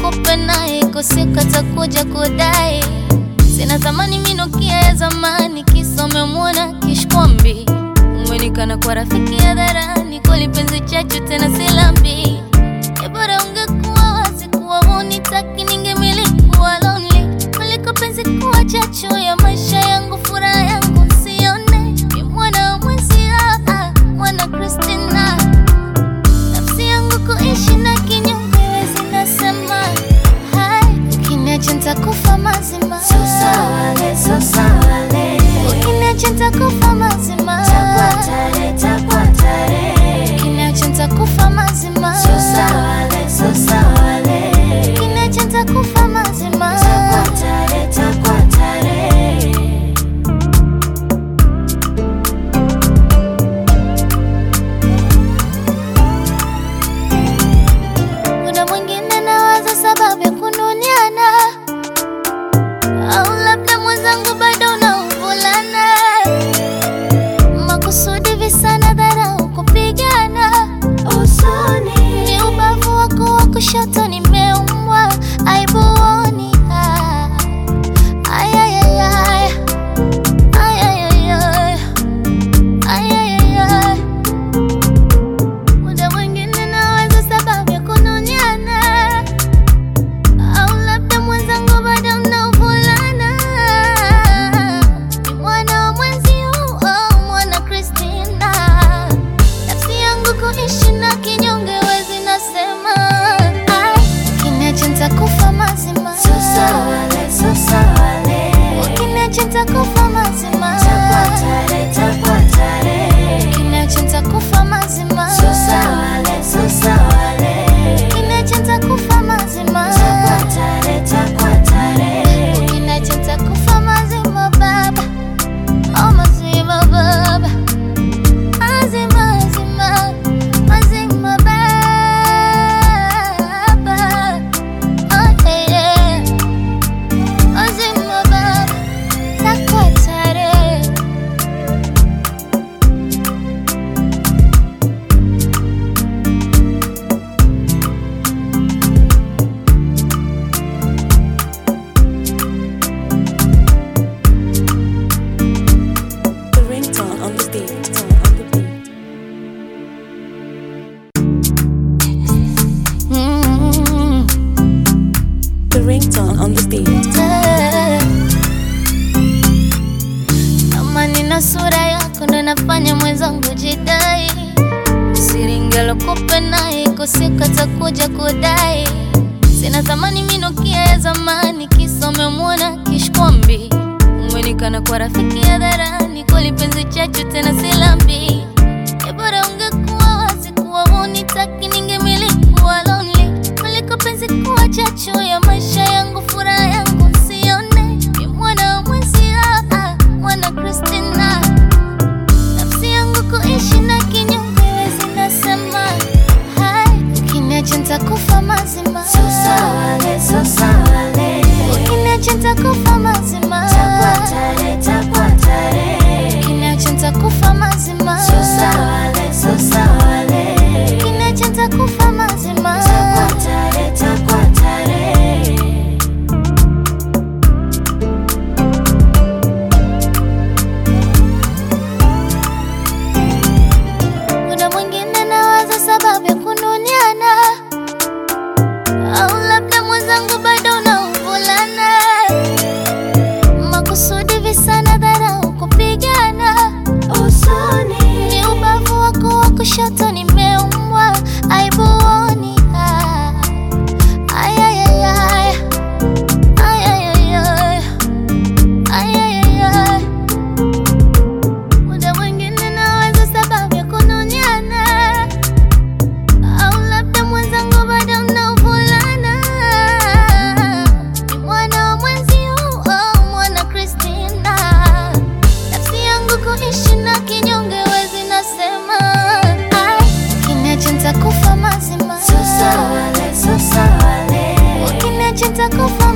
kupe naye kusika takuja kudai sina thamani minukia ya zamani kisa umemwona kishkwambi umenikana kwa rafiki ya dharani kweli penzi chachu tena silambi ebora ungekuwa wazi kuwa hunitaki ningemiliki kuwa lonely kuliko penzi kuwa chachu ya maisha yangu furaha yangu nsione ni mwana wa mwenzio ah, mwana Christina nafsi yangu kuishi na kinyume wezi nasema hai ukiniacha nitakufa mazima Sosawale, sosawale, ukiniacha nitakufa mazima takwatare, takwatare. ukiniacha nitakufa mazima Sosawale, sosawale, ukiniacha nitakufa mazima takwatare, takwatare. Muda mwingine nawaza sababu ya kununiana, au labda mwenzangu bado unauvulana, makusudi visa na dharau kupigana. Usoni, Ni ubavu wako wa kushoto nimeumwa, aibuoni. Ah, ay, ay, ay, ay. Ay, ay, ay, ay. Ay, ay, ay, ay. Muda mwingine nawaza sababu ya kununiana, au labda mwenzangu bado mnaovulana. Ni mwana wa mwenzio, oh, mwana Christina. Nafsi yangu kuishi na kinyonge wezi nasema, ai, ukiniacha nitakufa mazima. sosawale, sosawale, Ukiniacha nitakufa mazima. takwatare, takwatare. Ukiniacha nitakufa mazima. Sosawale, sosawale, Ukiniacha nitakufa mazima. takwatare, takwatare. Ukiniacha nitakufa mazima baba. Oh mazima baba. Mazima mazima. Mazima baba. Oh yeah. Mazima baba. Takwatare. The ringtone on the beat. On the beat. Mm. The ringtone on the beat. Kama nina sura yako ndo nafanya mwenzangu jidai, siringelo kupe naye kusika takuja kudai, sina thamani minukia ya zamani, kisa umemwona kishkwambi, umenikana kwa rafiki ya dharani, kweli penzi chachu tena silambi, ebora ungekuwa wazi kuwa hunitaki ningemiliki kuwa lonely kuliko penzi kuwa chachu ya maisha yangu furaha yangu nsione ni mwana wa mwenzio ah, mwana Christina nafsi yangu kuishi na kinyume wezi nasema hai ukiniacha nitakufa mazima Sosawale, sosawale, ukiniacha nitakufa mazima takwatare, takwatare. ukiniacha nitakufa mazima Sosawale, sosawale, ukiniacha nitakufa mazima takwatare, takwatare. Muda mwingine nawaza sababu ya kununiana, au labda mwenzangu bado unauvulana, makusudi visa na dharau kupigana. Usoni, Ni ubavu wako wa kushoto nimeumwa, aibuoni. Ah, ay, ay, ay, ay. Ay, ay, ay, ay. Ay, ay, ay, ay. Muda mwingine nawaza sababu ya kununiana, au labda mwenzangu bado mnaovulana. Ni mwana wa mwenzio, oh, mwana Christina. Nafsi yangu kuishi na kinyonge wezi nasema, ai, ukiniacha nitakufa mazima. sosawale, sosawale, Ukiniacha nitakufa